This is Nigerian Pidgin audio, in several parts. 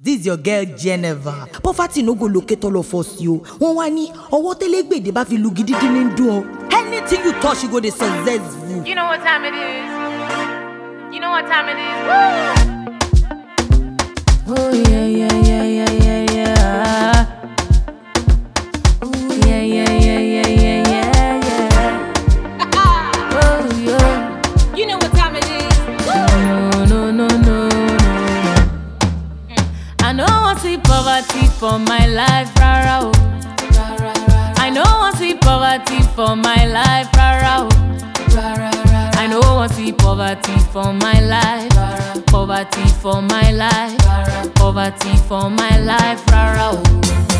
this your girl Geneva poverty no go locate all of us yo wọn wá ní ọwọ́ tẹ́lẹ̀gbèdè bá fi lu gidigidi ní dùn ọ anything you touch you go dey successful. You know what time it is. You know what time it is. Woo! Oh yeah, yeah, yeah, yeah, yeah, yeah. Oh yeah, yeah, yeah, yeah, yeah, yeah, yeah. Oh yeah. You know what time it is. No, no, no, no, no, no. I know I see poverty for my life, rara. oh. I know I see poverty for my life, rara. oh. I know I see poverty for my life, poverty for my life, poverty for my life, rara. oh.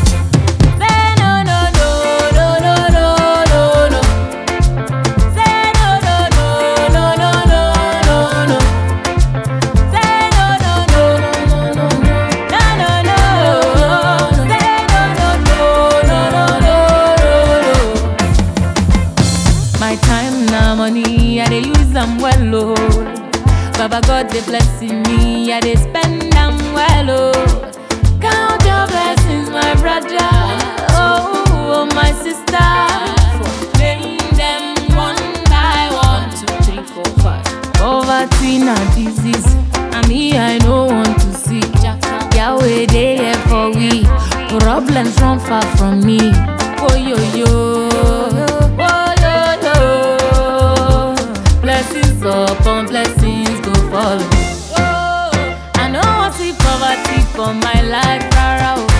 Say no, no, no, no, no, no, no, no. Say no, no, no, no, no, no, no, no. Say no, no, no, no, no, no, no, no, no. Say no, no, no, no, no, no, no. My time na money, I dey use am well, oh. Baba God dey blessing me, I dey spend am well, oh. Count your blessings, my brother, oh, oh my sister. Name them one by one, two, three, four, five. Poverty na disease, and me I no want to see. Yahweh dey here for we, problems run far from me. Oh yo yo, oh yo yo, blessings upon blessings go follow. I know I see poverty for my life, rara. oh.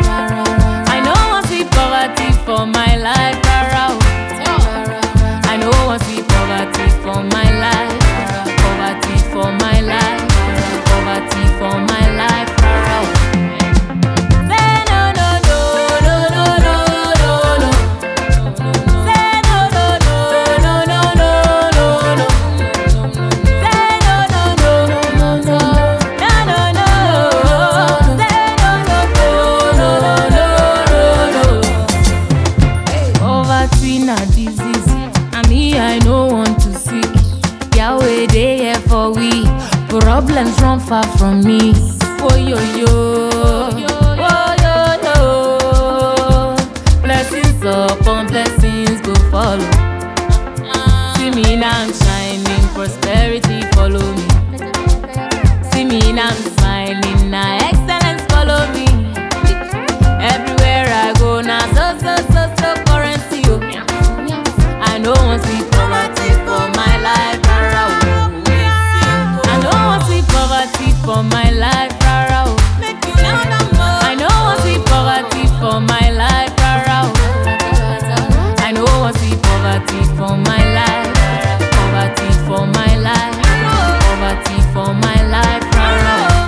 I know I see poverty for my life, rara. oh. I know I see poverty for my life, poverty for my life, poverty for my life, rara. oh. Say no, no, no, no, no, no, no, no. Say no, no, no, no, no, no, no, no. Say no, no, no, no, no, no, no, no, no. Say no, no, no, no, no, no, no. Poverty na disease, and me I no want to see. Yahweh dey here for we, problems run far from me. Oh yo yo, oh yo yo, blessings upon blessings go follow. See me now I'm shining, prosperity follow me. See me now I'm smiling, now excellence follow me. Everywhere I go now, so so so so currency oh. I know I see poverty for my life, rara oh. I know I see poverty for my life, rara oh. I know I see poverty for my life, rara oh. I know I see poverty for my life, poverty for my life, poverty for my life, rara oh.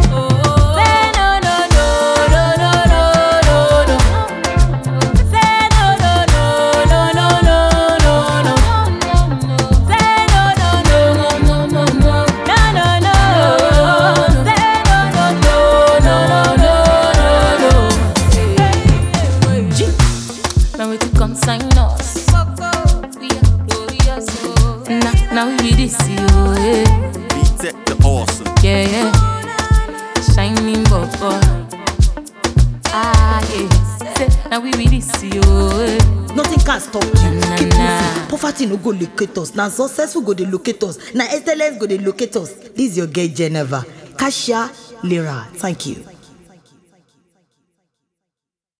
Say no no no no no no no no. Say no no no no no no no no. Say no no no no no no no no no no. Say no no no no no no no. G. Now we to come sign us. We are glorious. oh. Now now we this you. Yeah. B-Tech the awesome. Yeah, yeah. Shining bubble. Ah, yeah. Say, now we really see you. eh. nothing can stop you Na, keep na. moving poverty no go locate us na successful go dey locate us na excellence go dey locate us this your girl Geneva Kasia Lira thank you.